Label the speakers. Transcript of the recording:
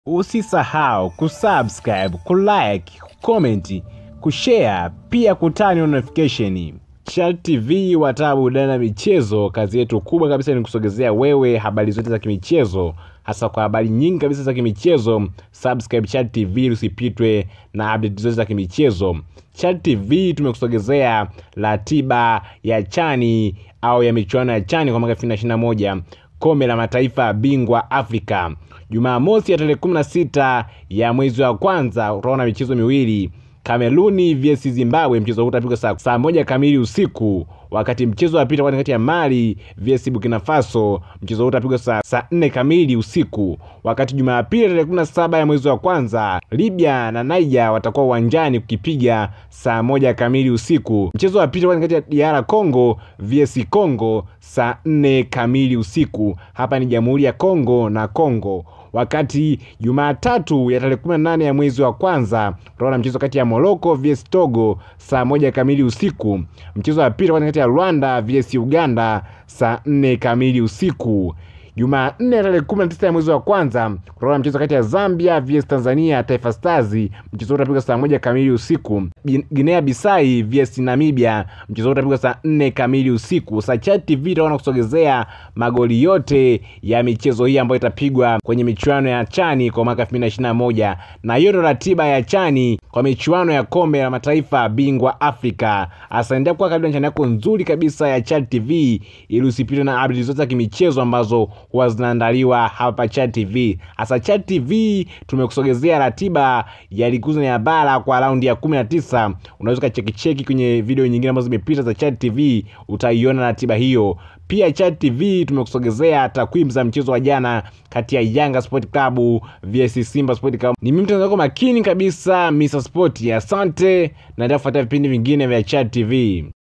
Speaker 1: Usisahau kusubscribe, kulike, kucomment, kushare pia kutani on notification. Chal TV wataa burudani na michezo, kazi yetu kubwa kabisa ni kusogezea wewe habari zote za kimichezo, hasa kwa habari nyingi kabisa za kimichezo. Subscribe Chal TV usipitwe na update zote za kimichezo. Chal TV tumekusogezea ratiba ya chani au ya michuano ya chani kwa mwaka 2021 kombe la mataifa bingwa Afrika. Jumamosi ya tarehe 16 ya mwezi wa kwanza utaona michezo miwili Kameruni vs Zimbabwe. Mchezo huu utapigwa saa, saa moja kamili usiku, wakati mchezo wa pili kati ya Mali vs Burkina Faso. Mchezo huu utapigwa saa, saa nne kamili usiku, wakati Jumapili tarehe 17 ya mwezi wa kwanza Libya na Niger watakuwa uwanjani kukipiga saa moja kamili usiku. Mchezo wa pili kati ya DR Congo vs Congo saa nne kamili usiku. Hapa ni Jamhuri ya Congo na Congo wakati Jumatatu ya tarehe 18 ya mwezi wa kwanza utaona mchezo kati ya Morocco vs Togo saa moja kamili usiku. Mchezo wa pili kati ya Rwanda vs Uganda saa nne kamili usiku. Jumanne ya tarehe 19 ya mwezi wa kwanza utaona mchezo kati ya Zambia vs Tanzania Taifa Stars. Mchezo utapigwa saa moja kamili usiku. Guinea Bissau vs Namibia, mchezo utapigwa saa nne kamili usiku. Sachat TV itaona kusogezea magoli yote ya michezo hii ambayo itapigwa kwenye michuano ya chani kwa mwaka 2021 na hiyo ndio ratiba ya chani kwa michuano ya kombe la mataifa bingwa Afrika. Asante kwa karibu na chani yako nzuri kabisa ya Chat TV ili usipitwe na update zote za kimichezo ambazo huwa zinaandaliwa hapa Chat TV. Hasa Chat TV tumekusogezea ratiba ya ligi kuu ya bara kwa raundi ya 19. Unaweza ukachekicheki kwenye video nyingine ambazo zimepita za Chat TV, utaiona ratiba hiyo. Pia Chat TV tumekusogezea takwimu za mchezo wa jana kati ya Yanga Sport Club vs Simba Sport Club. Ni mimi mtangazaji makini kabisa Mr Sport. Asante, naendelea kufuatia vipindi vingine vya Chat TV.